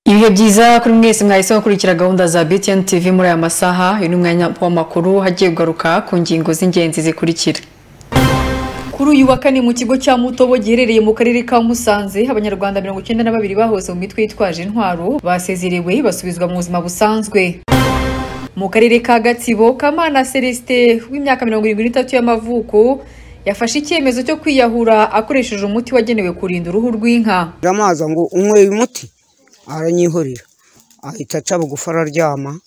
ibihe byiza kuri mwese mwahise mukurikira gahunda za btn tv muri aya masaha uyu ni umwanya w'amakuru hagiye kugaruka ku ngingo z'ingenzi zikurikira kuri uyu wa kane mu kigo cya mutobo giherereye mu karere ka musanze abanyarwanda mirongo icyenda na babiri bahoze mu mitwe yitwaje intwaro basezerewe basubizwa mu buzima busanzwe mu karere ka gatsibo kamana celestin w'imyaka mirongo irindwi n'itatu y'amavuko yafashe icyemezo cyo kwiyahura akoresheje umuti wagenewe kurinda uruhu rw'inka amazi ngo unyweye umuti aranyihorera ahita aca bugufi araryama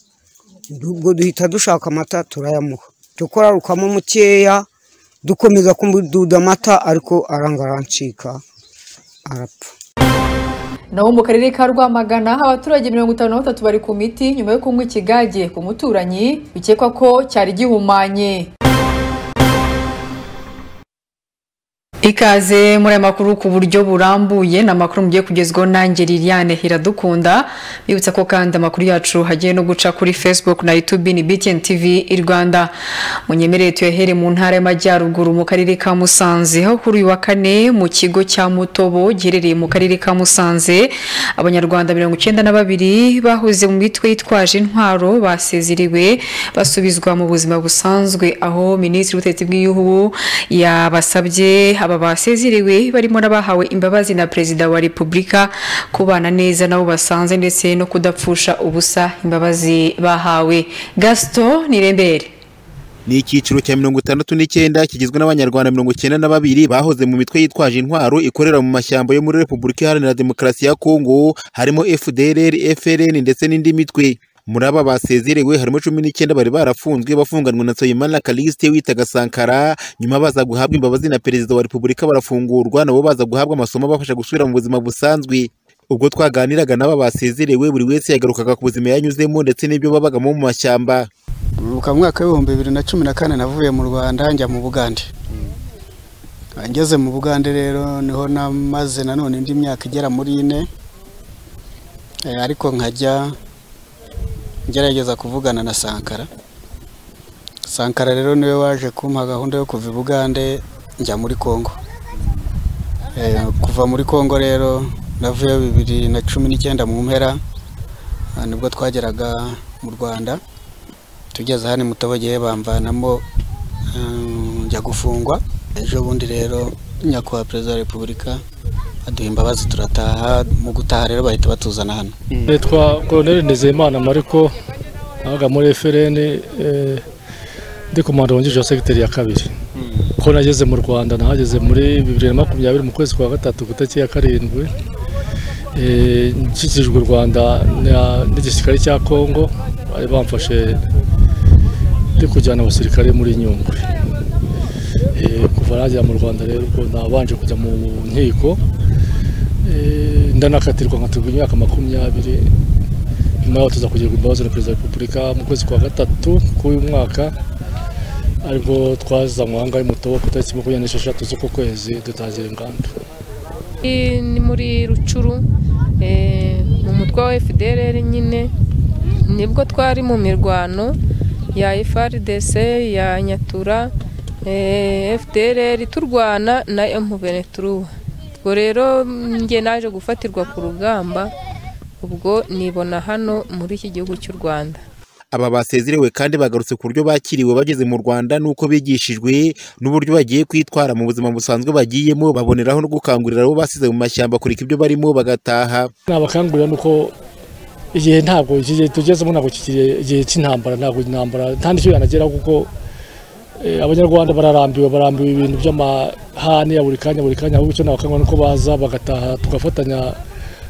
ubwo duhita dushaka amata turayamuha dukora rukamo mukeya dukomeza kumududa amata ariko aranga arancika arapfa naho mu karere ka rwamagana abaturage mirongo itanu na batatu bari ku miti nyuma yo kunywa ikigage ku muturanyi bikekwa ko cyari gihumanye ikaze muri aya makuru ku buryo burambuye ni amakuru mugiye kugezwaho nanjye liliane iradukunda bibutsa ko kandi amakuru yacu hagiye no guca kuri facebook na youtube ni btn tv i rwanda munyemerere tuyahere mu ntara y'amajyaruguru mu karere ka musanze aho kuri uyu wa kane mu kigo cya mutobo giherereye mu karere ka musanze abanyarwanda mirongo icyenda na babiri bahoze mu mitwe yitwaje intwaro basezeriwe basubizwa mu buzima busanzwe aho minisitiri w'ubutegetsi bw'igihugu yabasabye aba basezeriwe barimo n'abahawe imbabazi na perezida wa repubulika kubana neza nabo basanze ndetse no kudapfusha ubusa imbabazi bahawe gasito nirembere ni icyiciro cya mirongo itandatu n'icyenda kigizwe n'abanyarwanda mirongo icyenda na babiri bahoze mu mitwe yitwaje intwaro ikorera mu mashyamba yo muri repubulika iharanira demokarasi ya kongo harimo fdr frn ndetse n'indi mitwe muri aba basezerewe harimo cumi n'icyenda bari barafunzwe bafunganwe na Nsabimana Callixte witaga Sankara nyuma baza guhabwa imbabazi na perezida wa repubulika barafungurwa nabo baza guhabwa amasomo abafasha gusubira mu buzima busanzwe ubwo twaganiraga n'aba basezerewe buri wese yagarukaga ku buzima yanyuzemo ndetse n'ibyo babagamo mu mashyamba mu mwaka w'ibihumbi bibiri na cumi na kane navuye mu rwanda njya mu bugande ngeze mu bugande rero niho namaze nanone indi myaka igera muri ine Eh, ariko nkajya ngerageza kuvugana na sankara sankara rero niwe waje kumpa gahunda yo kuva i bugande njya muri congo Eh, kuva muri congo rero navuyeyo bibiri na cumi n'icyenda mu mpera ah, nibwo twageraga mu rwanda tugeze hano mutobogeye bamvanamo mm, njya gufungwa ejo bundi rero nyakubahwa perezida wa repubulika aduha imbabazi turataha mu gutaha rero bahita batuzana hano nitwa koroneri nizeyimana mariko nabaga muri frn eh, ndi komanda wungirije wa segiteri ya kabiri ko nageze mu rwanda nahageze muri bibiri na makumyabiri mu kwezi kwa gatatu gutariki ya karindwi Eh, nshyikijwe u rwanda na- n'igisirikare cya kongo bari bamfashe ndi kujyana abasirikare muri nyungwe Eh, kuva nagera mu rwanda rero ubwo nabanje kujya mu nkiko Eh, ndanakatirwa nkatirwa imyaka makumyabiri nyuma yaho tuza kugirirwa imbabazi na perezida wa repubulika mu kwezi kwa gatatu k'uyu mwaka aribwo twazanywe aha ngaha i mutobo ku itariki makumyabiri n'esheshatu z'uku kwezi dutangira inganda Iyi ni muri rucuru eh, mu mutwe wa FDLR nyine nibwo twari mu mirwano ya FRDC ya Nyatura eh, FDLR turwana na M23 ubwo rero njye naje gufatirwa ku rugamba ubwo nibona hano muri iki gihugu cy'u Rwanda aba basezerewe kandi bagarutse ku buryo bakiriwe bageze mu rwanda n'uko bigishijwe n'uburyo bagiye kwitwara mu buzima busanzwe bagiyemo baboneraho no gukangurira abo basize mu mashyamba kureka ibyo barimo bagataha nabakangurira ni uko igihe ntabwo iki gihe tugezemo ntabwo kikiri igihe cy'intambara ntabwo intambara nta n'icyo yanageraho kuko eh, abanyarwanda bararambiwe barambiwe ibintu by'amahane ya buri kanya buri kanya ahubwo icyo nabakangurira ni uko baza bagataha tugafatanya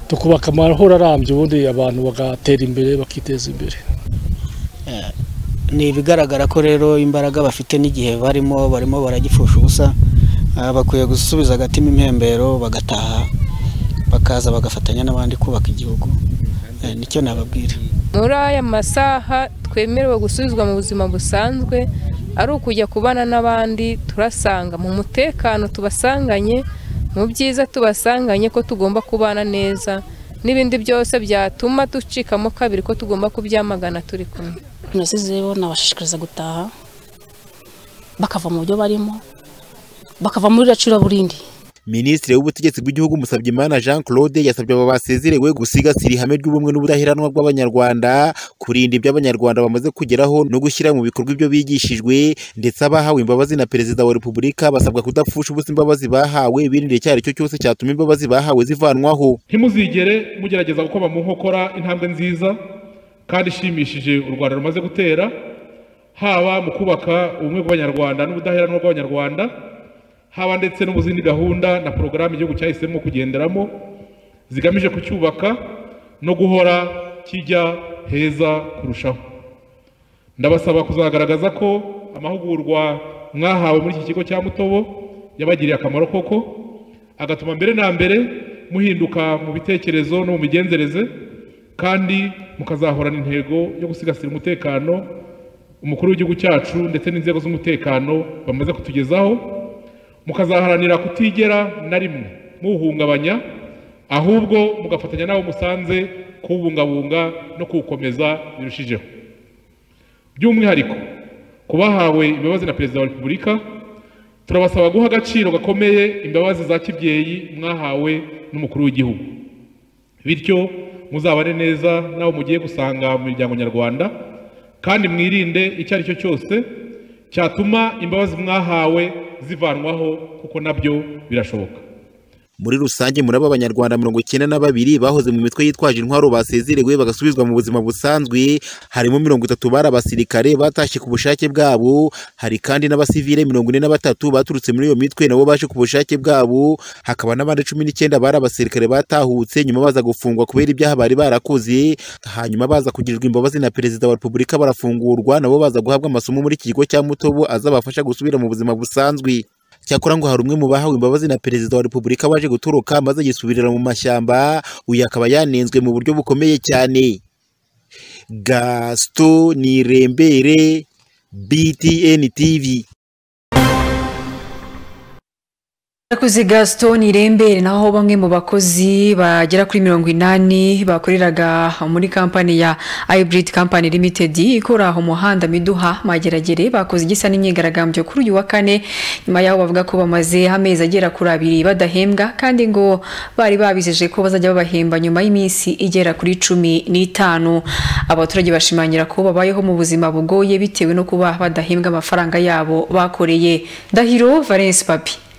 tukubaka amahoro arambye ubundi abantu bagatera imbere bakiteza imbere ni ibigaragara ko rero imbaraga bafite n'igihe barimo barimo baragipfusha ubusa Ah, bakwiye gusubiza agatima impembero bagataha bakaza bagafatanya n'abandi kubaka igihugu Eh, nicyo nababwira muri aya masaha twemerewe gusubizwa mu buzima busanzwe ari ukujya kubana n'abandi turasanga mu mutekano tubasanganye mu byiza tubasanganye ko tugomba kubana neza n'ibindi byose byatuma ducikamo kabiri ko tugomba kubyamagana turi kumwe tunasize rero nabashishikariza gutaha bakava mu byo barimo bakava muri racuraburindi minisitiri w'ubutegetsi bw'igihugu Musabyimana Jean Claude yasabye aba basezerewe gusigasira ihame ry'ubumwe n'ubudaheranwa bw'abanyarwanda kurinda ibyo abanyarwanda bamaze kugeraho no gushyira mu bikorwa ibyo bigishijwe ndetse abahawe imbabazi na perezida wa repubulika basabwa kudapfusha ubusa imbabazi bahawe birinde icyo ari cyo cyose cyatuma imbabazi bahawe zivanwaho ntimuzigere mugerageza gukoma mu nkokora intambwe nziza kandi ishimishije u rwanda rumaze gutera haba mu kubaka ubumwe bw'abanyarwanda n'ubudaheranwa bw'abanyarwanda haba ndetse no mu zindi gahunda na porogaramu igihugu cyahisemo kugenderamo zigamije kucyubaka no guhora kijya heza kurushaho ndabasaba kuzagaragaza ko amahugurwa mwahawe muri iki kigo cya mutobo yabagiriye akamaro koko agatuma mbere na mbere muhinduka mu bitekerezo no mu migenzereze kandi mukazahorana intego yo gusigasira umutekano umukuru w'igihugu cyacu ndetse n'inzego z'umutekano bamaze kutugezaho mukazaharanira kutigera na rimwe muwuhungabanya ahubwo mugafatanya n'abo musanze kuwubungabunga no kuwukomeza birushijeho by'umwihariko ku bahawe imbabazi na perezida wa repubulika turabasaba guha agaciro gakomeye imbabazi za kibyeyi mwahawe n'umukuru w'igihugu bityo muzabane neza n'abo mugiye gusanga mu miryango nyarwanda kandi mwirinde icyo ari cyo cyose cyatuma imbabazi mwahawe zivanwaho kuko nabyo birashoboka muri rusange muri aba banyarwanda mirongo icyenda na babiri bahoze mu mitwe yitwaje intwaro basezerewe bagasubizwa mu buzima busanzwe harimo mirongo itatu bari abasirikare batashye ku bushake bwabo hari kandi n'abasivile mirongo ine na batatu baturutse muri iyo mitwe nabo baje ku bushake bwabo hakaba n'abandi cumi n'icyenda bari abasirikare batahutse nyuma baza gufungwa kubera ibyaha bari barakoze hanyuma baza kugirirwa imbabazi na perezida wa repubulika barafungurwa nabo baza guhabwa amasomo muri iki kigo cya mutobo azabafasha gusubira mu buzima busanzwe cyakora ngo hari umwe mu bahawe imbabazi na perezida wa repubulika waje gutoroka maze yisubirira mu mashyamba uyu akaba yanenzwe mu buryo bukomeye cyane gasito nirembere btn tv Yakuze Gaston Irembere naho bamwe mu bakozi bagera kuri mirongo inani bakoreraga muri kampani ya Hybrid Company Limited ikora umuhanda Miduha Mageragere bakoze igisa n'imyigaragambyo kuri uyu wa kane nyuma yaho bavuga ko bamaze amezi agera kuri abiri badahembwa kandi ngo bari babizeje ko bazajya babahemba nyuma y'iminsi igera kuri cumi n'itanu abaturage bashimangira ko babayeho mu buzima bugoye bitewe no kuba badahembwa amafaranga yabo bakoreye Ndahiro Valence Papi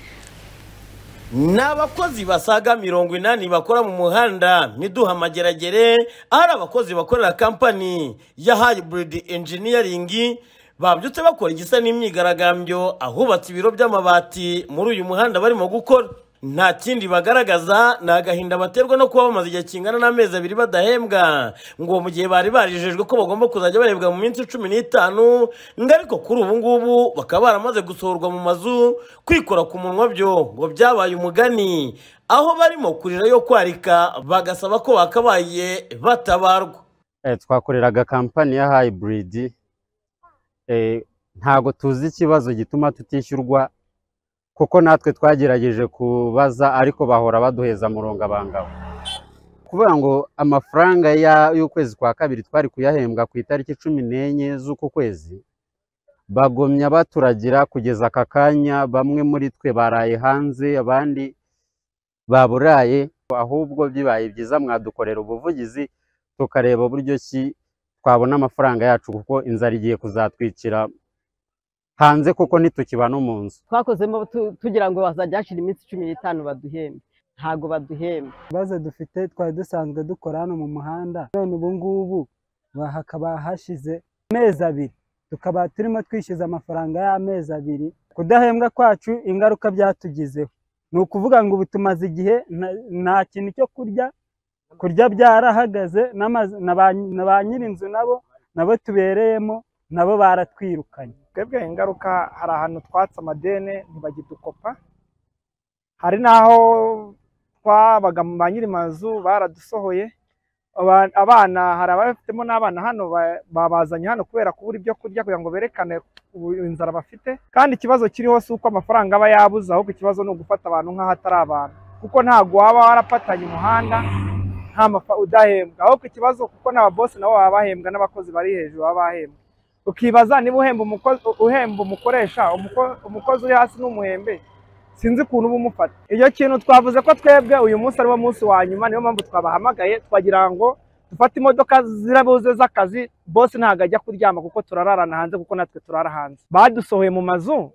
ni abakozi basaga mirongo inani bakora mu muhanda miduha mageragere ari abakozi bakorera kampani ya hayiburidi enjiniyaringi babyutse bakora igisa n'imyigaragambyo ahubatse ibiro by'amabati muri uyu muhanda barimo gukora nta kindi bagaragaza ni agahinda baterwa no kuba bamaze igihe kingana n'amezi abiri badahembwa ngo mu gihe bari barijejwe ko bagomba kuzajya bahembwa mu minsi cumi n'itanu ngo ariko kuri ubu ngubu bakaba baramaze gusohorwa mu mazu kwikora ku munwa byo ngo byabaye umugani aho barimo kurira yo kwarika bagasaba ko bakabaye batabarwa twakoreraga kampani ya hayiburidi ntabwo tuzi ikibazo gituma tutishyurwa kuko natwe twagerageje kubaza ariko bahora baduheza murongo abangawe kubera ngo amafaranga y'ukwezi kwa kabiri twari kuyahembwa ku itariki cumi n'enye z'uku kwezi bagomya baturagira kugeza aka kanya bamwe muri twe baraye hanze abandi baburaye ahubwo bibaye byiza mwadukorera ubuvugizi tukareba uburyo ki twabona amafaranga yacu kuko inzara igiye kuzatwikira hanze kuko ntitukibana mu nzu twakozemo tugira ngo bazajya hashyira iminsi cumi n'itanu baduhembe ntabwo baduhembe ibibazo dufite twari dusanzwe dukora hano mu muhanda none ubu ngubu hakaba hashize amezi abiri tukaba turimo twishyuza amafaranga y'amezi abiri kudahembwa kwacu ingaruka byatugizeho ni ukuvuga ngo ubu tumaze igihe nta kintu cyo kurya kurya byarahagaze na ba nyir'inzu nabo nabo tubereyemo nabo baratwirukanye twebwe ingaruka hari ahantu twatse amadene ntibagidukopa hari n'aho twabaga mu ba nyiri mazu baradusohoye abana hari abafitemo n'abana hano babazanye hano kubera kubura ibyo kurya kugira ngo berekane inzara bafite kandi ikibazo kiriho si uko amafaranga aba yabuze ahubwo ikibazo ni ugufata abantu nk'aho atari abantu kuko ntabwo waba warapatanye umuhanda nta mafa udahembwa ahubwo ikibazo kuko n'ababosi nabo baba bahembwa n'abakozi bari hejuru baba bahembwa ukibaza niba uhemba umukoresha umukozi uri hasi n'umuhembe sinzi ukuntu uba umufata icyo kintu twavuze ko twebwe uyu munsi ari wo munsi wa nyuma niyo mpamvu twabahamagaye twagira ngo dufate imodoka zirabuze z'akazi bose ntabwo ajya kuryama kuko turararana hanze kuko natwe turara hanze badusohoye mu mazu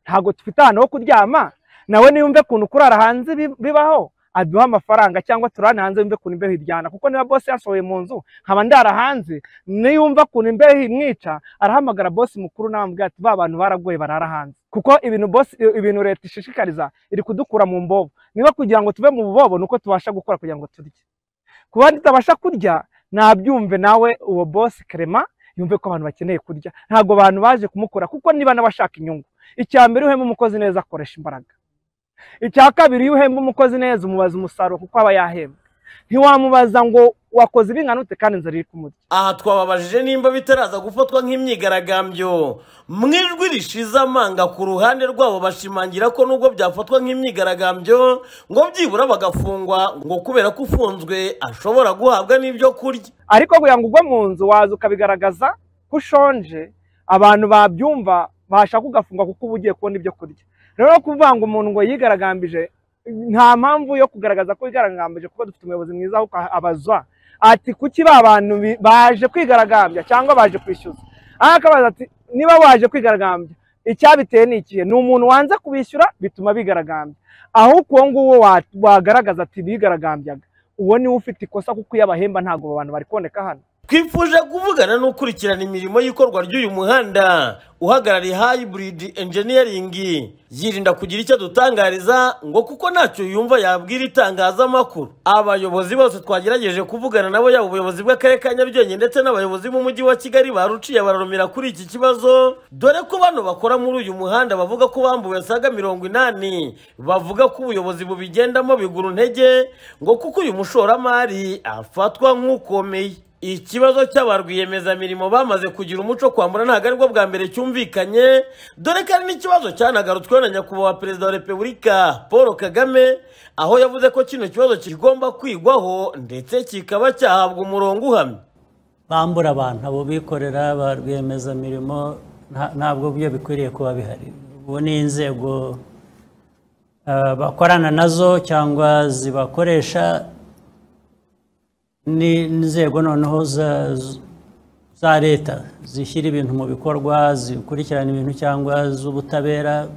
ntabwo dufite ahantu ho kuryama nawe niyumve ukuntu kurara hanze bi- bibaho aduha amafaranga cyangwa turane hanze yumve ukuntu imbeho iryana kuko niba bose yasohoye mu nzu nkaba ndara hanze niyumva ukuntu imbeho imwica arahamagara bose mukuru nawe amubwira ati ba bantu baragoye barara hanze kuko ibintu bosi ibintu leta ishishikariza iri kudukura mu mbobo niba kugira ngo tuve mu bubobo ni uko tubasha gukora kugira ngo turye kuba tutabasha kurya nabyumve nawe uwo bosi kerema yumve ko abantu bakeneye kurya ntabwo abantu baje kumukora kuko niba n'abashaka inyungu icya mbere uhemba umukozi neza akoresha imbaraga icya kabiri iyo uhemba umukozi neza umubaza umusaruro kuko aba yahembwe ntiwamubaza ngo wakoze ibingana ute kandi inzara iri kumurya aha twababajije nimba bitaraza gufatwa nk'imyigaragambyo mu ijwi rishize amanga ku ruhande rwabo bashimangira ko nubwo byafatwa nk'imyigaragambyo ngo byibura bagafungwa ngo kubera ko ufunzwe ashobora guhabwa n'ibyo kurya ariko kugira ngo ugwe mu nzu waza ukabigaragaza ko ushonje abantu babyumva bashaka ugafunga kuko uba ugiye kubona ibyo kurya rero kuvuga ngo umuntu ngo yigaragambije nta mpamvu yo kugaragaza ko yigaragambije kuko dufite umuyobozi mwiza aho abaza ati kuki ba bantu bi- baje kwigaragambya cyangwa baje kwishyuza aha akabaza ati niba waje kwigaragambya icyabiteye ni ikihe ni umuntu wanze kubishyura bituma bigaragambya ahubwo uwo nguwo wa- wagaragaza ati bigaragambyaga uwo niwe ufite ikosa kuko iyo abahemba ntabwo abo bantu bari kuboneka hano twifuje kuvugana n'ukurikirana imirimo y'ikorwa ry'uyu muhanda uhagarariye hybrid engineering yirinda kugira icyo adutangariza ngo kuko ntacyo yumva yabwira itangazamakuru abayobozi bose twagerageje kuvugana nabo yaba ubuyobozi bw'akarere ka nyarugenge ndetse n'abayobozi b'umujyi wa kigali baruciye bararumira kuri iki kibazo dore ko bano bakora muri uyu muhanda bavuga ko bambuwe saga mirongo inani bavuga ko ubuyobozi bubigendamo bigura intege ngo kuko uyu mushoramari afatwa nk'ukomeye ikibazo cy'aba rwiyemezamirimo bamaze kugira umuco kwambura ntabwo aribwo bwa mbere cyumvikanye dore ko ari n'ikibazo cyanagarutsweho na nyakubahwa perezida wa repubulika paul kagame aho yavuze ko kino kibazo kigomba kwigwaho ndetse kikaba cyahabwa umurongo uhamye bambura abantu abo bikorera ba rwiyemezamirimo nta- ntabwo byo bikwiriye kuba bihari ubu ni inzego eh, bakorana nazo cyangwa zibakoresha ni inzego noneho za- z- za leta zishyira ibintu mu bikorwa zikurikirana ibintu cyangwa z'ubutabera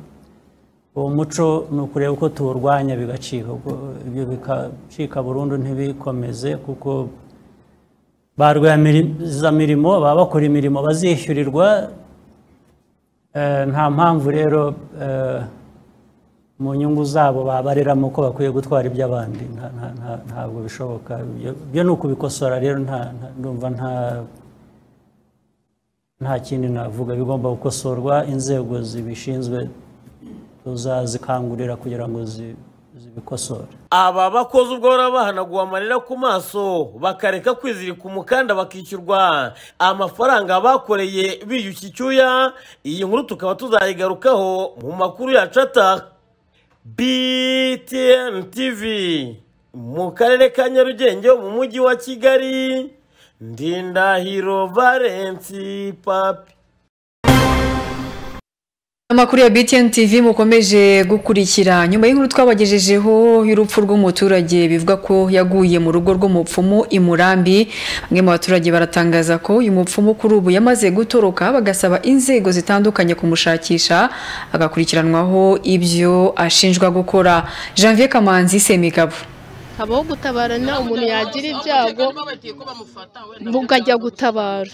uwo muco ni ukureba uko tuwurwanya bigacika ubwo ibyo bikacika burundu ntibikomeze kuko ba rwiyemezamirimo baba bakora imirimo bazishyurirwa eh, nta mpamvu rero eh, mu nyungu zabo babareramo ko bakwiye gutwara iby'abandi nta- nta- nta- ntabwo bishoboka Ibyo- ibyo ni ukubikosora rero nta- nta- ndumva nta nta kindi navuga bigomba gukosorwa inzego zibishinzwe tuzazikangurira kugira ngo zi- zibikosore aba bakoze ubwo bahora bahanaguwe amarira ku maso bakareka kwizirika umukanda bakishyurwa amafaranga bakoreye biyushya icyuya iyi nkuru tukaba tuzayigarukaho mu makuru yacu ataha btn tv mu karere ka nyarugenge mu mujyi wa kigali ndindahiro valensi papi Amakuru ya BTN TV mukomeje gukurikira nyuma y'inkuru twabagejejeho y'urupfu rw'umuturage bivuga ko yaguye mu rugo rw'umupfumu i Murambi bamwe mu baturage baratangaza ko uyu mupfumu kuri ubu yamaze gutoroka bagasaba inzego zitandukanye kumushakisha agakurikiranwaho ibyo ashinjwa gukora Janvier Kamanzi Semigabo habaho gutabara na umuntu yagira ibyago bukajya gutabara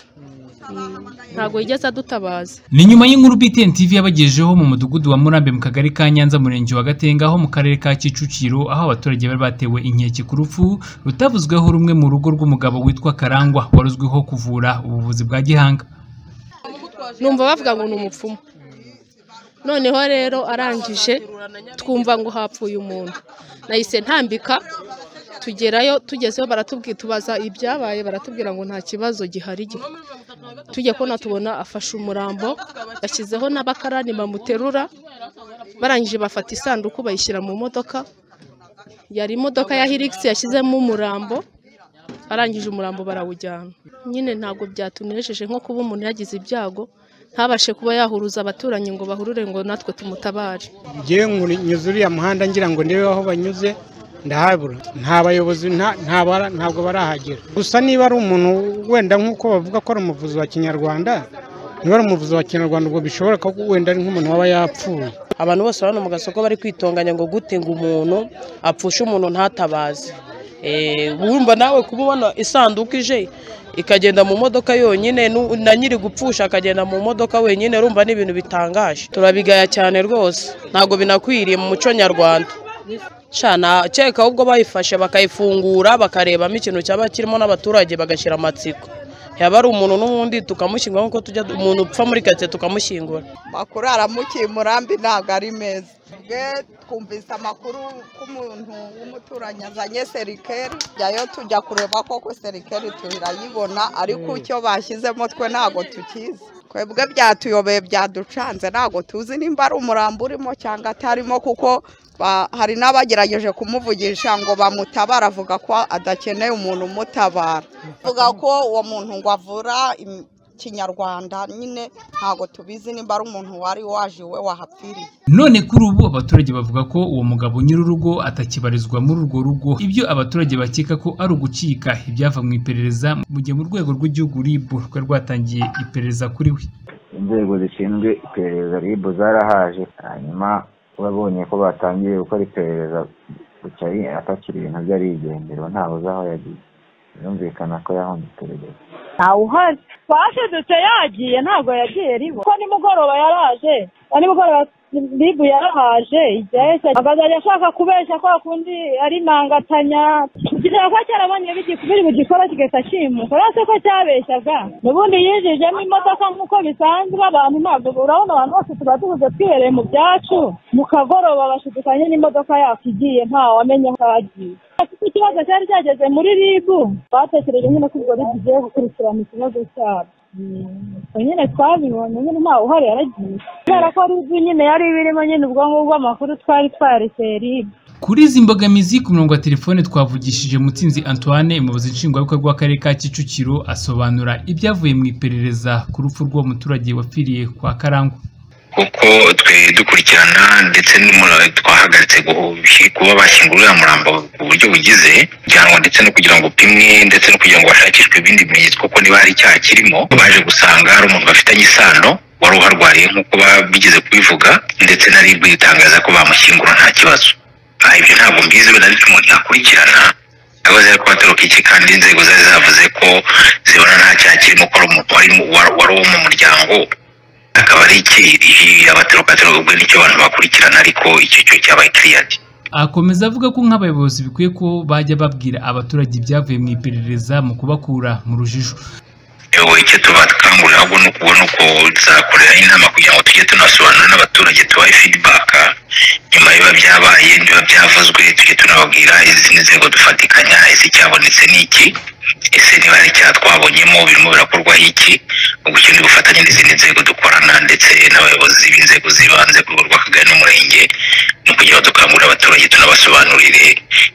ntabwo yigeze adutabaza ni nyuma y'inkuru BTN TV yabagejeho mu mudugudu wa Murambe mu kagari ka Nyanza murenge wa Gatenga aho mu karere ka Kicukiro aho abaturage bari batewe inkeke ku rupfu rutavuzweho rumwe mu rugo rw'umugabo witwa Karangwa wari uzwiho kuvura ubuvuzi bwa gihanga numva bavuga ngo ni umupfumu noneho rero arangije twumva ngo hapfuye umuntu nahise ntambika tugerayo tugezeyo baratubwira tubaza ibyabaye baratubwira ngo nta kibazo gihari gihari tujya kubona tubona afashe umurambo bashyizeho n'abakarani bamuterura barangije bafata isanduku bayishyira mu modoka yari imodoka ya hirigisi yashyizemo umurambo arangije umurambo barawujyana nyine ntabwo byatunejeje nko kuba umuntu yagize ibyago ntabashe kuba yahuruza abaturanyi ngo bahurure ngo natwe tumutabare ngewe nyuze uriya muhanda ngira ngo ndebe aho banyuze ndahabura nta bayobozi nta- nta bara- ntabwo barahagera gusa niba ari umuntu wenda nk'uko bavuga ko ari umuvuzi wa kinyarwanda niba ari umuvuzi wa kinyarwanda ubwo bishobora ko wenda ari nk'umuntu waba yapfuye abantu bose hano mu gasoko bari kwitonganya ngo gute ngo umuntu apfushe umuntu ntatabaze Eh, wumva nawe kuba ubona isanduku ije ikagenda mu modoka yonyine nu- na nyiri gupfusha akagenda mu modoka wenyine urumva ni ibintu bitangaje turabigaya cyane rwose ntabwo binakwiriye mu muco nyarwanda cana cyeka ahubwo bayifashe bakayifungura bakarebamo ikintu cyaba kirimo n'abaturage bagashyira amatsiko yaba ari umuntu n'uwundi tukamushyingura nk'uko tujya umuntu upfa muri karitsiye tukamushyingura amakuru aramukiye umurambi ntabwo ari meza twe twumvise amakuru ko umuntu w'umuturanyi azanye serikeri jyayo tujya kureba koko serikeri turayibona ariko icyo bashyizemo twe ntabwo tukizi twebwe byatuyobeye byaducanze ntabwo tuzi nimba ari umurambo urimo cyangwa atarimo kuko ba- hari n'abagerageje kumuvugisha ngo bamutabara avuga ko adakeneye umuntu umutabara avuga ko uwo muntu ngo avura im- kinyarwanda nyine ntabwo tubizi nimba ari umuntu wari waje iwe wahapfiriye none kuri ubu abaturage bavuga ko uwo mugabo nyir'urugo atakibarizwa muri urwo rugo ibyo abaturage bakeka ko ari ugucika ibyava mu iperereza mu gihe mu rwego rw'igihugu RIB rwari rwatangiye iperereza kuri we inzego zishinzwe iperereza ribu zarahaje hanyuma babonye ko batangiye gukora iperereza guca ari- atakira ibintu bye arigendera ntawe uzi aho yagiye birumvikana ko yahunze iperereza ntawuhari twashidutse yagiye ntabwo yagiye ribo ko nimugoroba yaraje na nimugoroba ribu yarahaje igihe akazajya ashaka kubeshya kwa kundi ari nangatanya kugira ko cyarabonye bigi- biri bugikora kigahita kimuka uretse ko cyabeshyaga n'ubundi yinjijemo imodoka nk'uko bisanzwe abantu ntabwo urabona abantu bose tuba tubuze twihereye mu byacu mu kagoroba bashidukanye n'imodoka yacu igiye ntawamenya aho yagiye kuko ikibazo cyari cyageze muri ribu batekereje nyine ko ubwo ribu igiye gukurikirana ikibazo cyabo ubwo nyine twabibonye nyine ntawe uhari yaragiye kubera ko ribu nyine yari iba irimo nyine ubwo ngubwo amakuru twari twarekeye ribu kuri izi mbogamizi ku murongo wa telefone twavugishije mutsinzi antoine umuyobozi nshingwabikorwa w'akarere ka kicukiro asobanura ibyavuye mu iperereza ku rupfu rw'uwo muturage wapfiriye kwa karangwa kuko twe dukurikirana ndetse n'umura- twahagaritse gu- gushi- kuba bashyingura uriya murambo ku buryo bugize kujyanwa ndetse no kugira ngo upimwe ndetse no kugira ngo hashakishwe ibindi bimenyetso kuko niba hari icyaha kirimo baje gusanga hari umuntu bafitanye isano wari uharwariye nk'uko ba- bigeze kubivuga ndetse na ribu itangaza ko bamushyingura nta kibazo aha ibyo ntabwo mbizi wenda ariko umuntu yakurikirana yakoze ari kubatoroka iki kandi inzego zari zavuze ko zibona nta cyaha kirimo ko ari umuntu wari mu- wari wari uwo mu muryango akaba ari iki abaterokatero ubwo nicyo abantu bakurikirana ariko icyo cyo cyabaye kiriyadi akomeza avuga ko nk'abayobozi bikwiye ko bajya babwira abaturage ibyavuye mu iperereza mu kubakura mu rujijo icyo tubakangurira ahubwo ni ukubona uko tuzakorera inama kugira ngo tujye tunasobanura n'abaturage tubahe feedback nyuma y'ibiba byabaye n'ibiba byavuzwe tujye tunababwira izi ni inzego dufatikanya ese icyabonetse ni iki ese niba hari icyaha twabonyemo birimo birakorwaho iki ubwo icyo ni ubufatanye n'izindi nzego dukorana ndetse n'abayobozi b'inzego z'ibanze ku rwego rw'akagari n'umurenge ni ukugira ngo dukangurire abaturage tunabasobanurire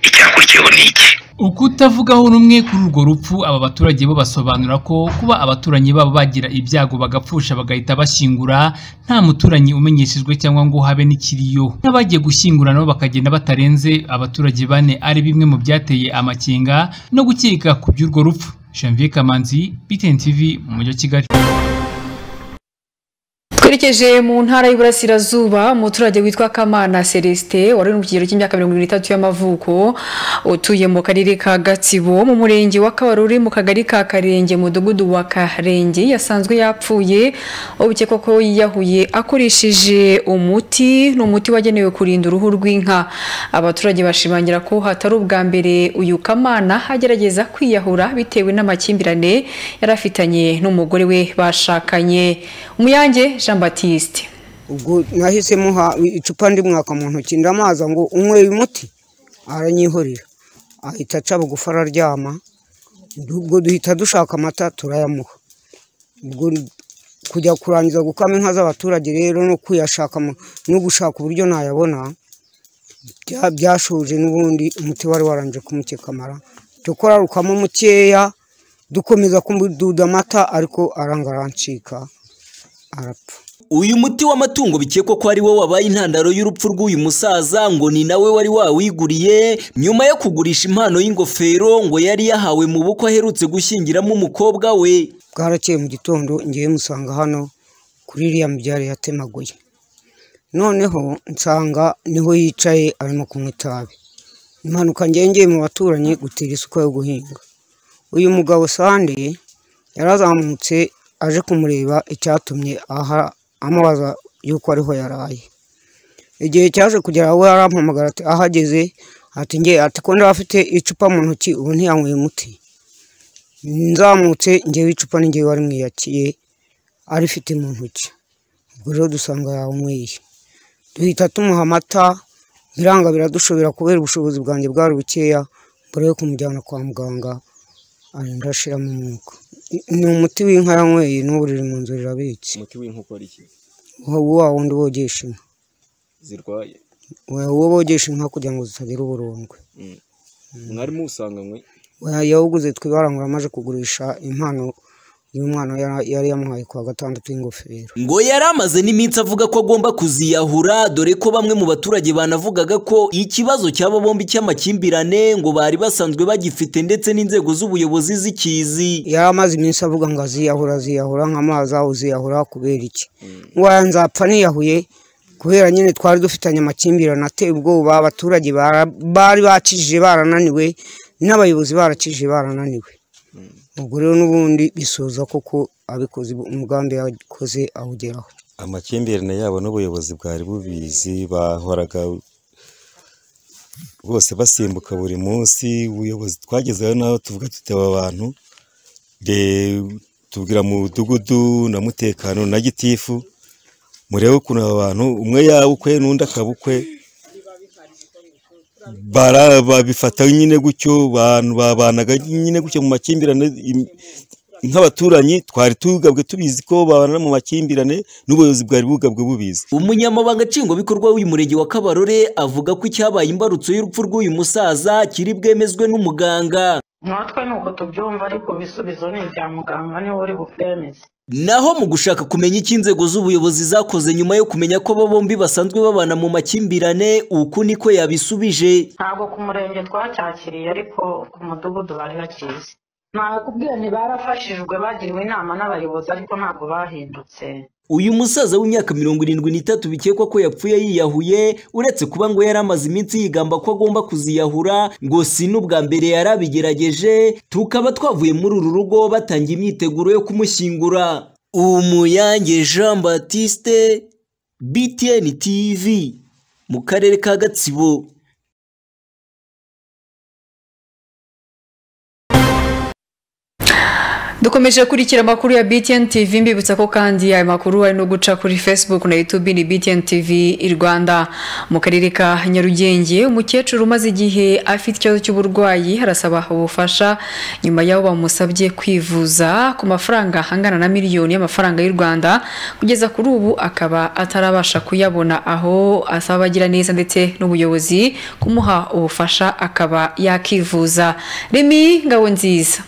icyakurikiyeho ni iki ukutavugaho rumwe kuri urwo rupfu aba baturage bo basobanura ko kuba abaturanyi babo bagira ibyago bagapfusha bagahita bashyingura nta muturanyi umenyeshejwe cyangwa ngo habe n'ikiriyo n'abagiye gushyingura nabo bakagenda batarenze abaturage bane ari bimwe mu byateye amakenga no gukeka ku by'urwo rupfu janvier kamanzi btn tv mu mujyi wa kigali twerekeje mu ntara y'uburasirazuba umuturage witwa kamana celestin wari uri mu kigero cy'imyaka mirongo irindwi n'itatu y'amavuko utuye mu karere ka gatsibo mu murenge wa kabaruri mu kagari ka karenge mudugudu wa karenge yasanzwe yapfuye ubukekwa ko yiyahuye akoresheje umuti ni umuti wagenewe kurinda uruhu rw'inka abaturage bashimangira ko hatari ubwa mbere uyu kamana agerageza kwiyahura bitewe n'amakimbirane yari afitanye n'umugore we bashakanye umuyange jean batiste ubwo nahise muha icupa ndi mwaka mu ntoki ndamaza ngo unywe uyu muti aranyihorera ahita aca bugufi araryama ubwo duhita dushaka amata turayamuha ubwo kujya kurangiza gukama inka z'abaturage rero no kuyashaka mu- no gushaka uburyo nayabona bya- byashoje n'ubundi umuti wari waranje kumukekamara dukora rukamo mukeya dukomeza kududa amata ariko aranga arancika arapfa uyu muti w'amatungo bikekwa ko ari wo wabaye intandaro y'urupfu rw'uyu musaza ngo ni nawe wari wawiguriye nyuma yo kugurisha impano y'ingofero ngo yari yahawe mu bukwe aherutse gushyingiramo umukobwa we bwarakeye mu gitondo ngewe musanga hano kuri iriya mibyare yatemaguye noneho nsanga niho yicaye arimo kunywa itabi impanuka ngengeye mu baturanyi gutera isuka yo guhinga uyu mugabo sande yarazamutse aje kumureba icyatumye aha amubaza yuko ariho yaraye igihe cyaje kugera aho yarampamagara ati ahageze ati ngewe ati ko ndaba afite icupa mu ntoki ubu ntiyanyweye umuti nzamutse ngewe icupa ni ngewe warimwiyakiye arifite mu ntoki ubwo rero dusanga yawumwiye duhita tumuha amata biranga biradushobera kubera ubushobozi bwanjye bwari bukeya mbere yo kumujyana kwa muganga arinda ashiramo umwuka ni umuti w'inka yanyweye n'ubu riri mu nzu rirabitse umuti w'inka ukora iki uwo wa wundi bogesha inka zirwaye uwo bogesha inka kugira ngo zitagira uburondwe Mm. mwari musanganywe yawuguze twe barangura amaze kugurisha impano y'umwana yari- yari yamuhaye ku wa gatandatu y'ingofero ngo yari amaze n'iminsi avuga ko agomba kuziyahura dore ko bamwe mu baturage banavugaga ko ikibazo cy'aba bombi cy'amakimbirane ngo bari basanzwe bagifite ndetse n'inzego z'ubuyobozi zikizi yari amaze iminsi avuga ngo aziyahura aziyahura nk'amazi aho uziyahura kubera iki ngo aya nzapfa niyahuye kubera nyine twari dufitanye amakimbirane ateye ubwoba abaturage bara- bari bakijije barananiwe n'abayobozi barakijije barananiwe ubwo rero n'ubundi bisoza koko abikoze umugambi yakoze awugeraho amakimbirane yabo n'ubuyobozi bwari bubizi bahoraga bose basimbuka buri munsi ubuyobozi twagezeho naho tuvuga tuteba abantu de tubwira mu mudugudu na mutekano na gitifu murebe ukuntu aba bantu umwe yabukwe n'undi akabukwe bara- babifata nyine gutyo abantu babanaga nyine gutyo mu makimbirane im- nk'abaturanyi twari tugabwe tubizi ko babana mu makimbirane n'ubuyobozi bwari bugabwe bubizi umunyamabanga nshingwabikorwa w'uyu murenge wa kabarore avuga ko icyabaye imbarutso y'urupfu rw'uyu musaza kiri bwemezwe n'umuganga natwe ni uko tubyumva ariko ibisubizo ni ibya muganga niwe uri bubyemeze naho mu gushaka kumenya icyo inzego z'ubuyobozi zakoze nyuma yo kumenya ko aba bombi basanzwe babana mu makimbirane uku niko yabisubije ntabwo ku murenge twacyakiriye ariko ku mudugudu bari bakizi nakubwiye ntibarafashijwe bagiriwe inama n'abayobozi ariko ntabwo bahindutse uyu musaza w'imyaka mirongo irindwi n'itatu bikekwa ko yapfuye yiyahuye uretse kuba ngo yari amaze iminsi yigamba ko agomba kuziyahura ngo si n'ubwa mbere yari abigerageje tukaba twavuye muri uru rugo batangiye imyiteguro yo kumushyingura umuyange jean batiste btn tv mu karere ka gatsibo dukomeje gukurikira amakuru ya btn tv mbibutsa ko kandi aya makuru ari no guca kuri facebook na youtube ni btn tv i rwanda mu karere ka nyarugenge umukecuru umaze igihe afite ikibazo cy'uburwayi arasaba ubufasha nyuma y'aho bamusabye kwivuza ku mafaranga angana na miliyoni y'amafaranga y'u rwanda kugeza kuri ubu akaba atarabasha kuyabona aho asaba abagira neza ndetse n'ubuyobozi kumuha ubufasha akaba yakivuza remi ngabo nziza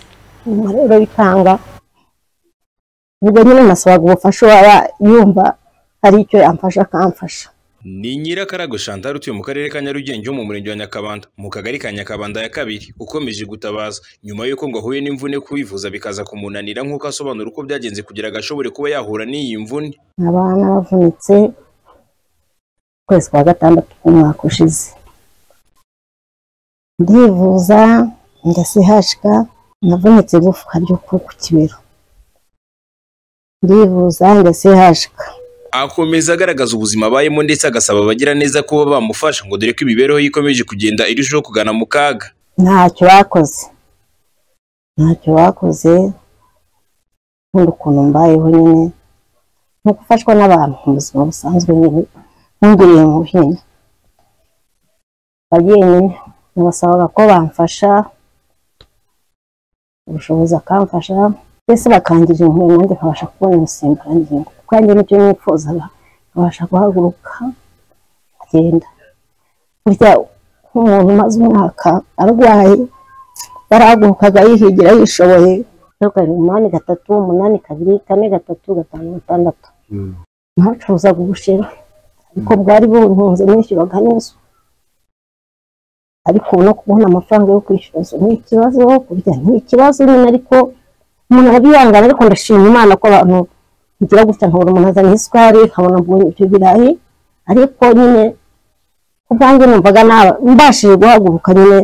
rero bikanga ubwo nyine nasabaga ubufasha uwaba yumva hari icyo yamfasha akamfasha ni nyirakarago chantal utuye mu karere ka nyarugenge ho mu murenge wa nyakabanda mu kagari ka nyakabanda ya kabiri ukomeje gutabaza nyuma y'uko ngo ahuye n'imvune kwivuza bikaza kumunanira nk'uko asobanura uko byagenze kugira ngo ashobore kuba yahura n'iyi mvune abana bavunitse ukwezi kwa gatandatu k'umwaka ushize ndivuza ndasihashwa navunitse igufwa ryo ku ku kibero ndivuza ndasihashwa akomeza agaragaza ubuzima abayemo ndetse agasaba abagira neza kuba bamufasha ngo dore ko imibereho ye ikomeje kugenda irushaho kugana mu kaga ntacyo bakoze ntacyo bakoze nkunda ukuntu mbayeho nyine ni gufashwa n'abantu mu buzima busanzwe nyine nkungiriye mu buhinzi bagiye nyine nabasabaga ko bamfasha ubushobozi akamfasha mbese bakangira inkingo nanjye nkabasha kubona umusimburangingo kuko yanjye nicyo nifuzaga nkabasha guhaguruka kugenda burya nk'umuntu umaze umwaka arwaye yarahagurukaga yihigira yishoboye zeru karindwi umunani gatatu umunani kabiri kane gatatu gatanu gatandatu ntacuruzaga ubushera ariko bwari buntunze nishyuraga neza ariko ubu no kubona amafaranga yo kwishyura zo ni ikibazo kurya ni ikibazo nyine ariko umuntu arabihangana ariko ndashima imana ko abantu bigira gutya nkabona umuntu azanye isukari nkabona mbonye ibyo birayi ariko nyine ubwanjye numvaga naba mbashije guhaguruka nyine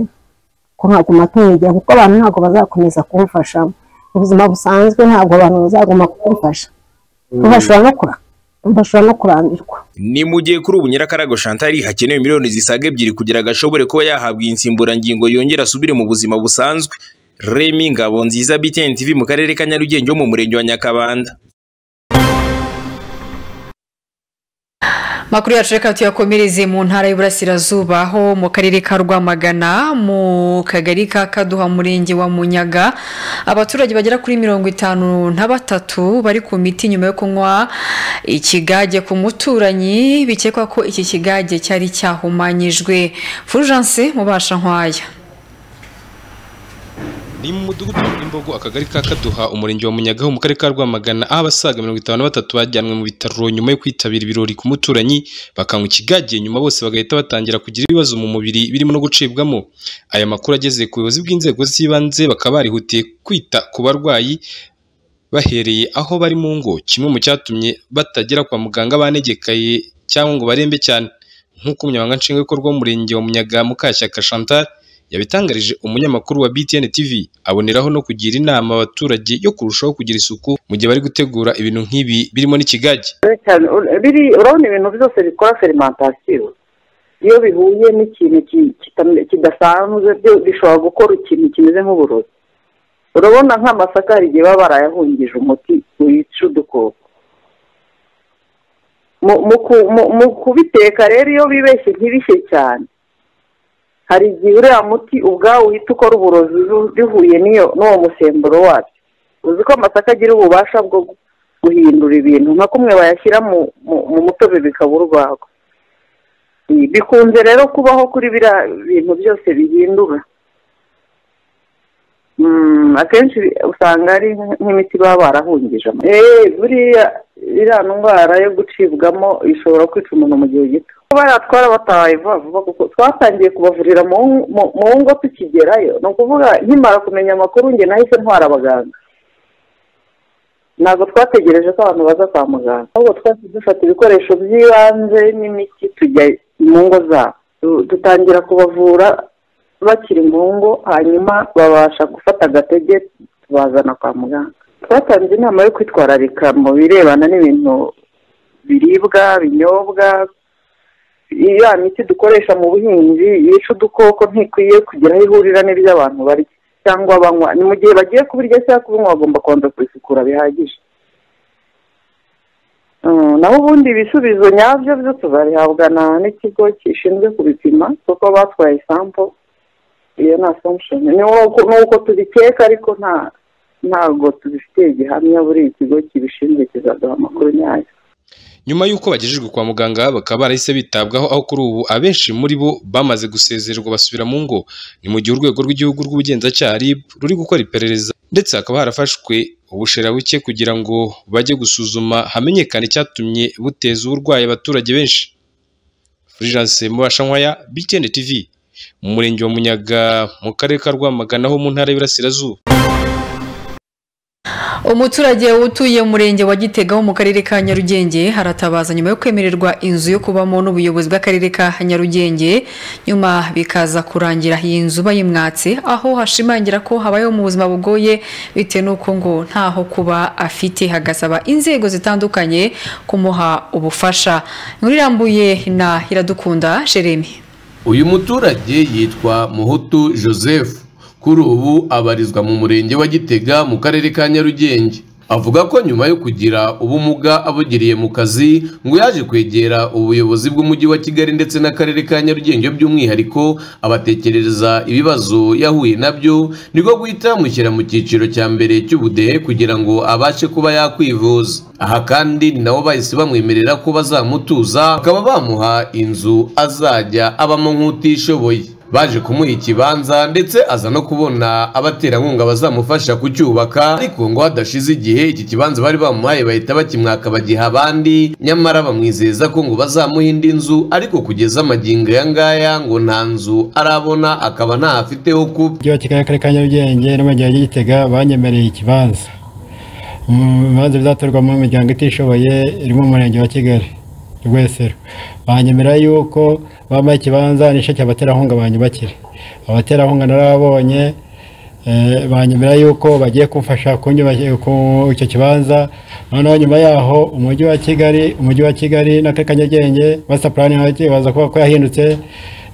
ko nkaguma tunyegera kuko abantu ntabwo bazakomeza kumfasha mu buzima busanzwe ntabwo abantu bazaguma kumfasha bashobora no kurakara bashobora no kurambirwa ni mu gihe kuri ubu nyirakarago shantari hakenewe miliyoni zisaga ebyiri kugira ngo ashobore kuba yahabwa iyi nsimburangingo yongera asubire mu buzima busanzwe remi ngabo nziza btn tv mu karere ka nyarugenge wo mu murenge wa nyakabanda makuru yacu reka tuyakomereze mu ntara y'uburasirazuba aho mu karere ka rwamagana mu kagari ka kaduha murenge wa munyaga abaturage bagera kuri mirongo itanu na batatu bari ku miti nyuma yo kunywa ikigage ku muturanyi bikekwa ko iki kigage cyari cyahumanyijwe fulgence mubasha nkwaya ni mu mudugudu w'imbogo akagari ka kaduha umurenge wa munyagaho mu karere ka rwamagana aho abasaga mirongo itanu na batatu bajyanwe mu bitaro nyuma yo kwitabira ibirori ku muturanyi bakanywa ikigage nyuma bose bagahita batangira kugira ibibazo mu mubiri birimo no gucibwamo aya makuru ageze ku buyobozi bw'inzego z'ibanze bakaba barihutiye kwita ku barwayi bahereye aho bari mu ngo kimwe mu cyatumye batagera kwa muganga banegekaye cyangwa ngo barembe cyane nk'uko umunyamabanga nshingwabikorwa w'umurenge wa munyaga mukashyaka chantal yabitangarije umunyamakuru wa BTN TV aboneraho no kugira inama abaturage yo kurushaho kugira isuku mu gihe bari gutegura ibintu nk'ibi birimo n'ikigage cyane biri urabona ibintu byose bikora ferimantasiyo iyo bihuye n'ikintu kidasanzwe byo bishobora gukora ikintu kimeze nk'uburozi urabona nk'amasaka hari igihe baba barayahungije umuti wica udukoko mu kubiteka rero iyo bibeshye ntibishye cyane hari igihe uriya muti ubwawo uhita ukora uburozi bihuye n'uwo musemburo wabyo uzi ko amasaka agira ububasha bwo guhindura ibintu nka kumwe bayashyira mu mutobe bikaba urwagwa bikunze rero kubaho kuri biriya bintu byose bihindura akenshi usanga ari nk'imiti baba barahungije buriya iriya ndwara yo gucibwamo ishobora kwica umuntu mu gihe gito baratwara batabaye vuba vuba kuko twatangiye kubavurira mu ngo tukigerayo ni ukuvuga nkimara kumenya amakuru njye nahise ntwara abaganga ntabwo twategereje ko abantu baza kwa muganga ahubwo twahise dufata ibikoresho by'ibanze n'imiti tujya mu ngo zabo dutangira kubavura bakiri mu ngo hanyuma babasha gufata agatege tubazana kwa muganga twatanze inama yo kwitwararika mu birebana n'ibintu biribwa binyobwa iriya miti dukoresha mu buhinzi yica udukoko ntikwiye kugira aho ihurira n'iby'abantu barya cyangwa banywa ni mu gihe bagiye kubirya cyangwa kubinywa bagomba kubanza kubisukura bihagije naho ubundi ibisubizo nyabyo byo tuzabihabwa n'ikigo gishinzwe kubipima kuko batwaye isampo iyo ni asamushoni ni uko tubikeka ariko nta ntabwo tubifitiye gihamya buri ikigo kibishinzwe kizaduha amakuru nyayo nyuma y'uko bagejejwe kwa muganga bakaba barahise bitabwaho aho kuri ubu abenshi muri bo bamaze gusezererwa basubira mu ngo ni mu gihe urwego rw'igihugu rw'ubugenzacyaha RIB ruri gukora iperereza ndetse hakaba harafashwe ubushera buke kugira ngo bajye gusuzuma hamenyekane icyatumye buteza uburwayi abaturage benshi Fulgence Mubasha Nkwaya BTN TV mu murenge wa Munyaga mu karere ka Rwamagana ho mu ntara y'Iburasirazuba umuturage utuye umurenge wa gitega wo mu karere ka nyarugenge haratabaza nyuma yo kwemererwa inzu yo kubamo n'ubuyobozi bw'akarere ka nyarugenge nyuma bikaza kurangira iyi nzu bayimwatse aho hashimangira ko habayeho mu buzima bugoye bitewe n'uko ngo ntaho kuba afite hagasaba inzego zitandukanye kumuha ubufasha inkuru irambuye na iradukunda jeremy uyu muturage yitwa muhutu joseph kuri ubu abarizwa mu murenge wa gitega mu karere ka nyarugenge avuga ko nyuma yo kugira ubumuga abugiriye mu kazi ngo yaje kwegera ubuyobozi bw'umujyi wa kigali ndetse n'akarere ka nyarugenge by'umwihariko abatekerereza ibibazo yahuye nabyo niko guhita yamushyira mu cyiciro cya mbere cy'ubudehe kugira ngo abashe kuba yakwivuza aha kandi ni nabo bahise bamwemerera ko bazamutuza bakaba bamuha inzu azajya abamo nk'utishoboye baje kumuha ikibanza ndetse aza no kubona abaterankunga bazamufasha kucyubaka ariko ngo hadashize igihe iki kibanza bari bamuhaye bahita bakimwaka bagiha abandi nyamara bamwizeza ko ngo bazamuha indi nzu ariko kugeza amagingo aya ngaya ngo nta nzu arabona akaba ntahafiteho kuba umujyi wa kigali akarere ka nyarugenge n'umurenge wa gitega banyemereye ikibanza mu bibanza bizatorwamo imiryango itishoboye iri mu murenge wa kigali rwesero banyemera yuko bambaye ikibanza n'ishake abaterankunga banyubakire abaterankunga narababonye eh, banyemera yuko bagiye kumfasha kunyubakira ku- icyo kibanza noneho nyuma yaho umujyi wa kigali umujyi wa kigali n'akarere ka nyarugenge masita purani baza kuvuga ko yahindutse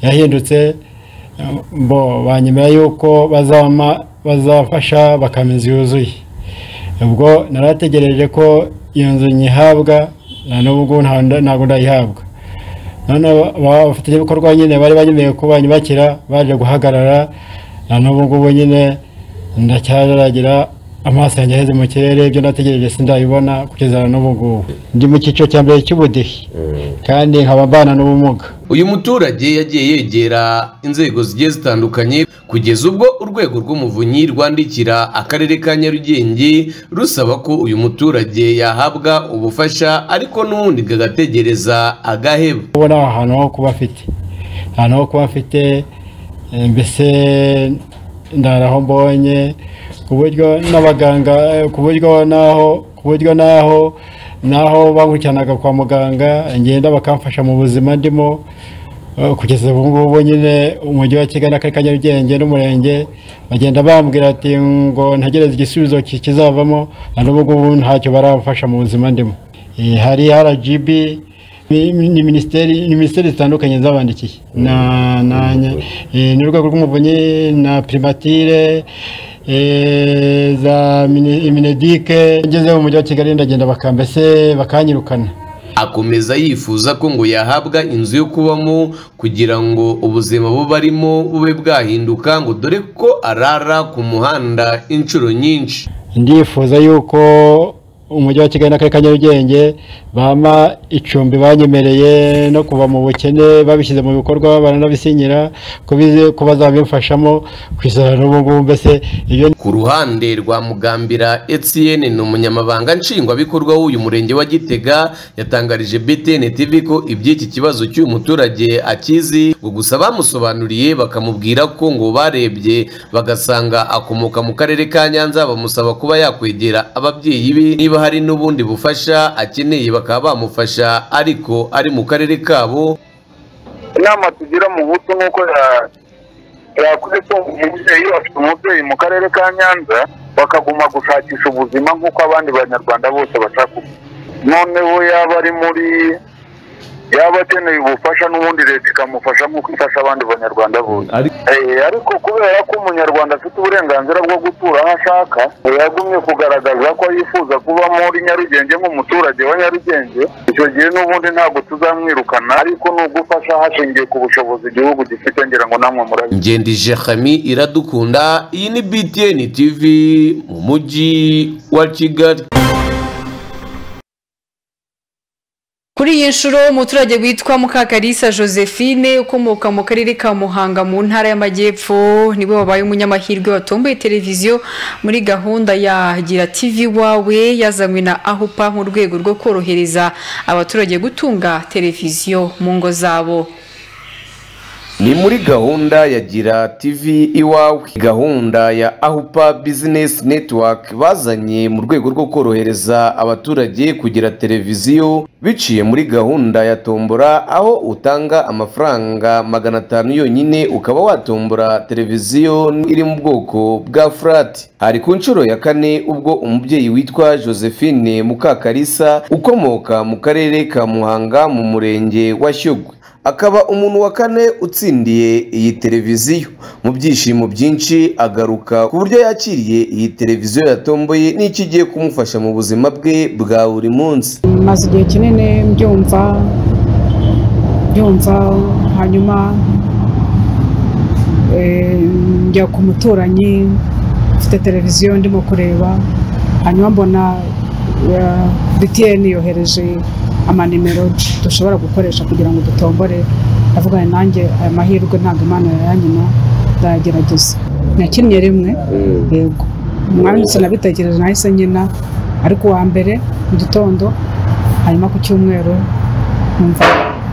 yahindutse bo banyemera yuko bazama bazafasha bakamizi yuzuye ubwo narategereje ko iyo nzu nyihabwa na n'ubwo nta- ntabwo ndayihabwa noneho abafatanyabikorwa nyine bari banyemewe ko banyubakira baje guhagarara na n'ubu ngubu nyine ndacyaragira amaso yanjye aheze mu kirere ibyo nategereje sindabibona kugeza na n'ubu ngubu ndi mu cyiciro cya mbere cy'ubudehe kandi nkaba mbana n'ubumuga uyu muturage yagiye yegera inzego zigiye zitandukanye kugeza ubwo urwego rw'umuvunyi rwandikira akarere ka nyarugenge rusaba ko uyu muturage yahabwa ubufasha ariko n'ubundi kagategereza agaheba kubona ahantu ho kuba afite ahantu ho kuba afite eh, mbese ndaraho mbonye ku buryo n'abaganga eh, ku buryo n'aho ku buryo n'aho n'aho bankurikiranaga kwa muganga ngenda bakamfasha mu buzima ndimo eh, kugeza ubu ngubu nyine umujyi wa kigali akarere ka nyarugenge n'umurenge bagenda bambwira ati ngo ntegereze igisubizo ki- kizavamo na n'ubu ngubu ntacyo barafasha mu buzima ndimo Eh, hari rgb ni ni minisiteri ni minisiteri zitandukanye zabandikiye na na eh, n'urwego rw'umuvunyi na primatire eh, za mini- minedike ngeze mu mujyi wa kigali ndagenda baka mbese bakanyirukana akomeza yifuza ko ngo yahabwa inzu yo kubamo kugira ngo ubuzima bube arimo bube bwahinduka ngo dore ko arara ku muhanda inshuro nyinshi ndifuza yuko umujyi wa kigali n'akarere ka nyarugenge bampa icumbi banyemereye no kuva mu bukene babishyize mu bikorwa baranabisinyira ko bize- ko bazabimfashamo ku isarura n'ubu ngubu mbese ibyo ku ruhande rwa mugambira etienne ni umunyamabanga nshingwabikorwa w'uyu murenge wa gitega yatangarije btn tv ko iby'iki kibazo cy'uyu muturage akizi ngo gusa bamusobanuriye bakamubwira ko ngo barebye bagasanga akomoka mu karere ka nyanza bamusaba kuba yakwegera ababyeyi be niba hari n'ubundi bufasha akeneye bakaba bamufasha ariko ari mu karere kabo inama tugira mu buto nk'uko ya- yakuze ko umubyeyi afite umubyeyi mu karere ka nyanza bakaguma gushakisha ubuzima nk'uko abandi banyarwanda bose bashaka ubuzima. noneho yaba ari muri yaba akeneye ubufasha n'ubundi leta ikamufasha nk'uko ifasha abandi banyarwanda bose Eh, ariko kubera ko umunyarwanda afite uburenganzira bwo gutura aho ashaka yagumye kugaragaza ko yifuza kuba muri nyarugenge nk'umuturage wa nyarugenge icyo gihe n'ubundi ntabwo tuzamwirukana ariko ni ugufasha hashingiye ku bushobozi igihugu gifite ngira ngo namwe murabizi ngendije hami iradukunda iyi ni btn tv mu mujyi wa kigali Kuri iyi nshuro umuturage witwa Mukakarisa Josephine ukomoka mu karere ka Muhanga mu ntara y'Amajyepfo niwe wabaye umunyamahirwe watomboye televiziyo muri gahunda ya Gira TV wawe yazanywe na Ahupa mu rwego rwo korohereza abaturage gutunga televiziyo mu ngo zabo. ni muri gahunda ya gira tv iwawe gahunda ya ahupa business network bazanye mu rwego rwo korohereza abaturage kugira televiziyo biciye muri gahunda ya tombora aho utanga amafaranga magana atanu yonyine ukaba watombora televiziyo iri mu bwoko bwa furati hari ku nshuro ya kane ubwo umubyeyi witwa josephine mukakarisa ukomoka mu karere ka muhanga mu murenge wa shyogwe akaba umuntu wa kane utsindiye iyi televiziyo mu byishimo byinshi agaruka ku buryo yakiriye iyi televiziyo yatomboye n'icyo igiye kumufasha mu buzima bwe bwa buri munsi maze igihe kinini mbyumva mbyumva hanyuma eh, njya ku muturanyi mfite televiziyo ndimo kureba hanyuma mbona eh, btn yohereje amanimero dushobora gukoresha kugira ngo dutombore ndavuga nanjye aya mahirwe ntabwo imana yanyuma ndayagerageza nakinnye rimwe yego umwanditsi nabitekereje nahise nkina ariko uwa mbere mu gitondo hanyuma ku cyumweru numva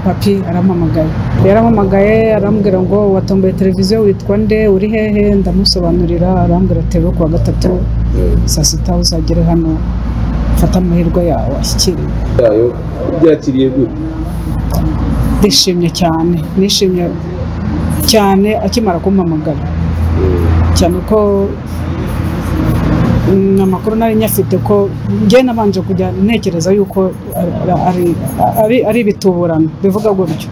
papi arampamagaye yarampamagaye arambwira ngo watomboye televiziyo witwa nde uri hehe ndamusobanurira arambwira ati "Rero kuwa gatatu saa sita uzagere hano fata amahirwe yawe ashyikiriye yayo byakiriye gute ndishimye cyane nishimye cyane akimara kumpamagara cyane ko mm, amakuru nari nyafite ko njye nabanje kujya ntekereza yuko ari- ari- ari- ari ibituburano bivuga gutyo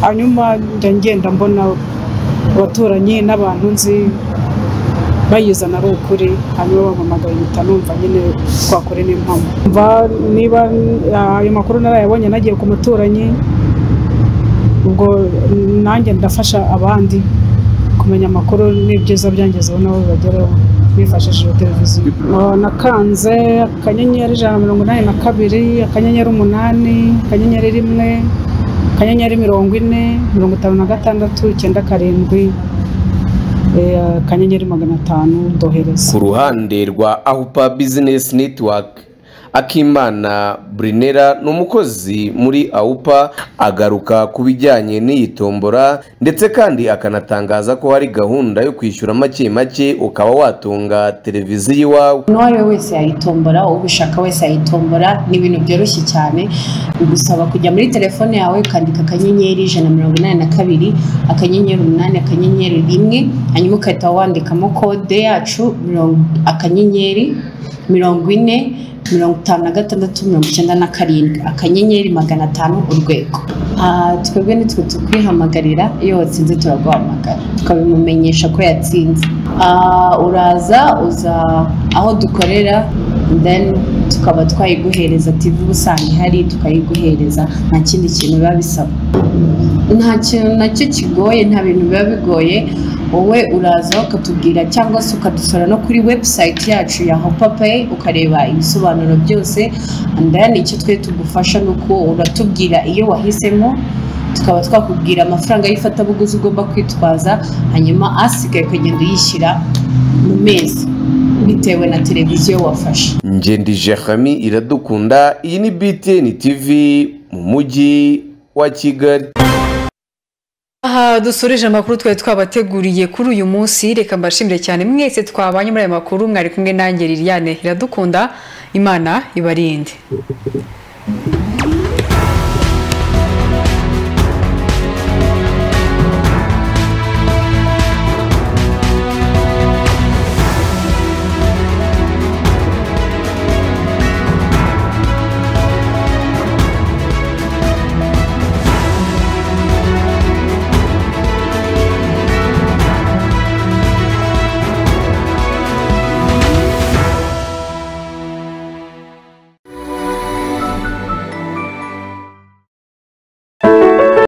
hanyuma njya ngenda mbona abaturanyi n'abantu nzi bayizana ari ukuri hanyuma bampamagara impita numva nyine twakore n'impamo mva niba ah, ayo makuru narayabonye nagiye ku muturanyi ubwo nanjye ndafasha abandi kumenya amakuru n'ibyiza byangezeho nabo bageraho bifashishije televiziyo Oh, nakanze akanyenyeri ijana na mirongo inani na kabiri akanyenyeri umunani akanyenyeri rimwe akanyenyeri mirongo ine mirongo itanu na gatandatu icyenda karindwi eh, akanyenyeri magana atanu ndohereza ku ruhande rwa ahupa bizinesi netiwake akimana burinera ni umukozi muri awupa agaruka ku bijyanye n'iyi tombora ndetse kandi akanatangaza ko hari gahunda yo kwishyura make make ukaba watunga televiziyo iwawe uwo ari we wese yayitombora ubishaka wese yayitombora ni ibintu byoroshye cyane bigusaba kujya muri telefone yawe ukandika akanyenyeri ijana na mirongo inani na kabiri akanyenyeri umunani akanyenyeri rimwe hanyuma ugahita wandikamo kode yacu mirongo- akanyenyeri mirongo ine mirongo itanu na gatandatu mirongo icyenda na karindwi akanyenyeri magana atanu urwego Ah, twebwe nitwe tukwihamagarira iyo watsinze turaguhamagara tukabimumenyesha ko yatsinze Ah, uraza uza aho dukorera then tukaba twayiguhereza tv uba usanga ihari tukayiguhereza nta kindi kintu biba bisaba nta kintu nacyo kigoye nta bintu biba bigoye wowe uraza ukatubwira cyangwa se ukadusura no kuri website yacu ya hopapeyi ukareba ibisobanuro byose andayani icyo twe tugufasha ni uko uratubwira iyo wahisemo tukaba twakubwira amafaranga y'ifatabuguzi ugomba kwitwaza hanyuma asigaye ukagenda uyishyira mu mezi bitewe na televiziyo wafashe ngendi jehami iradukunda iyi ni btn tv mu mujyi wa kigali aha dusoreje amakuru twari twabateguriye kuri uyu munsi reka mbashimire cyane mwese twabanye muri aya makuru mwari kumwe nanjye liliane iradukunda imana ibarinde